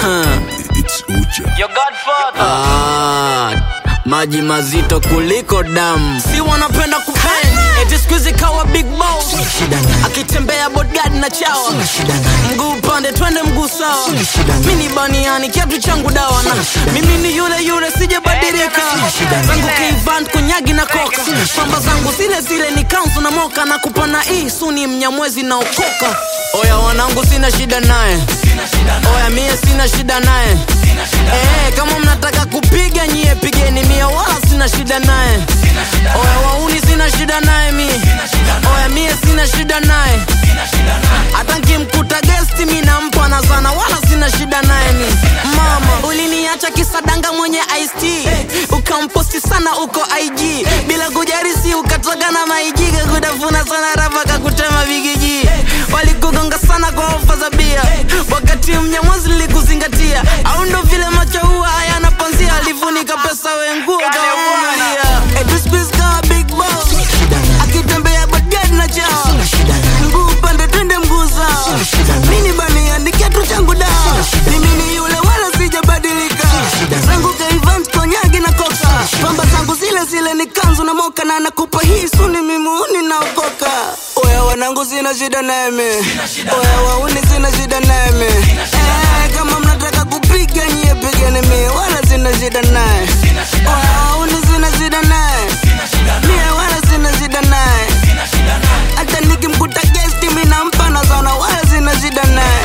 It's Uja. Your godfather. Ah, maji mazito kuliko damu si wanapenda kupend eti siku hizi kawa big boss akitembea bodyguard na chawa mguu upande twende mguu sawa mi ni baniani kiatu changu dawa na mimi ni yule yule sijabadilika zangu kivant kunyagi na koka pamba zangu zile zile ni kanzu na moka na kupana hii suni mnyamwezi na okoka oya wanangu sina shida naye oya mie sina shida naye Eh, kama mnataka kupiga nyie pigeni mie wala sina shida naye oya wauni sina shida naye mie oya mie sina shida naye hata nkimkuta gesti mi nampa na sana wala sina shida naye mi mama uliniacha kisadanga mwenye ist ukamposti sana uko ig bila kujarisi ukatoka na maijiga kutafuna sana rapa kakutema vigiji walikugonga sana kwa ofa za bia wakati mnyamwazi likuzingatia au ndo vile macho huwa hayana panzia alifunika pesa wenguo kawavumilia etuspiska big boss akitembea bagadi na chao mguu upande twende mguu sawa mini baniani kiatu changu dawa mimi ni yule wala sijabadilika zangu kaivant konyagi na koka pamba zangu zile zile ni kanzu na moka na nakupa hii suni mimuuni naokoka oya wanangu sina shida nami oya wauni sina shida nami eh, kama mnataka kupiga nyie pigeni mie wala sina shida naye oya wauni sina shida naye mie wala sina shida naye hata nikimkuta gesti mi nampa na sana wala sina shida naye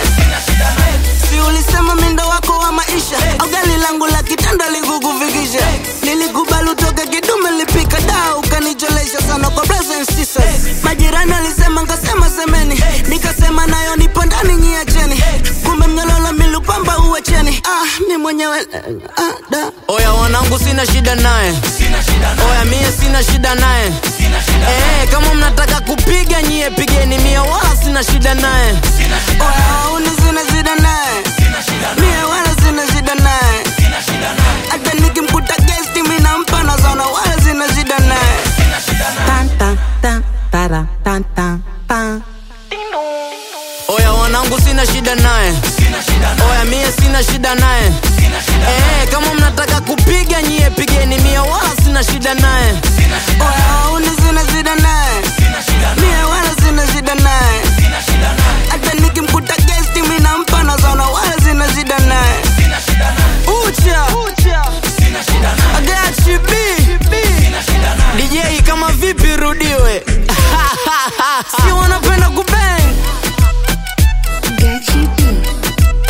si ulisema mindo wako wa maisha au gari langu la kitanda likukufikisha nilikubali utoke kidume lipika daa ukanicholesha sana kwa brothers and sisters majirani alisema nkasema semeni nikasema nayo nipo ndani nyiacheni kumbe mnyololo milupamba uwacheni ah, mi mwenyewe ah, da. oya wanangu sina shida naye oya mie sina shida naye Eh, kama mnataka kupiga nyie pigeni mie wala sina shida naye oya uni sina shida naye mie wala sina shida naye hata nikimkuta gesti mi nampa na sana wala sina shida naye Tan, tan, tan, tara, tan, tan, tan. oya wanangu sina shida naye oya mie sina shida naye Eh, kama mnataka kupiga nyie pigeni mie wala sina shida naye oya uni sina shida naye mie wala sina shida naye hata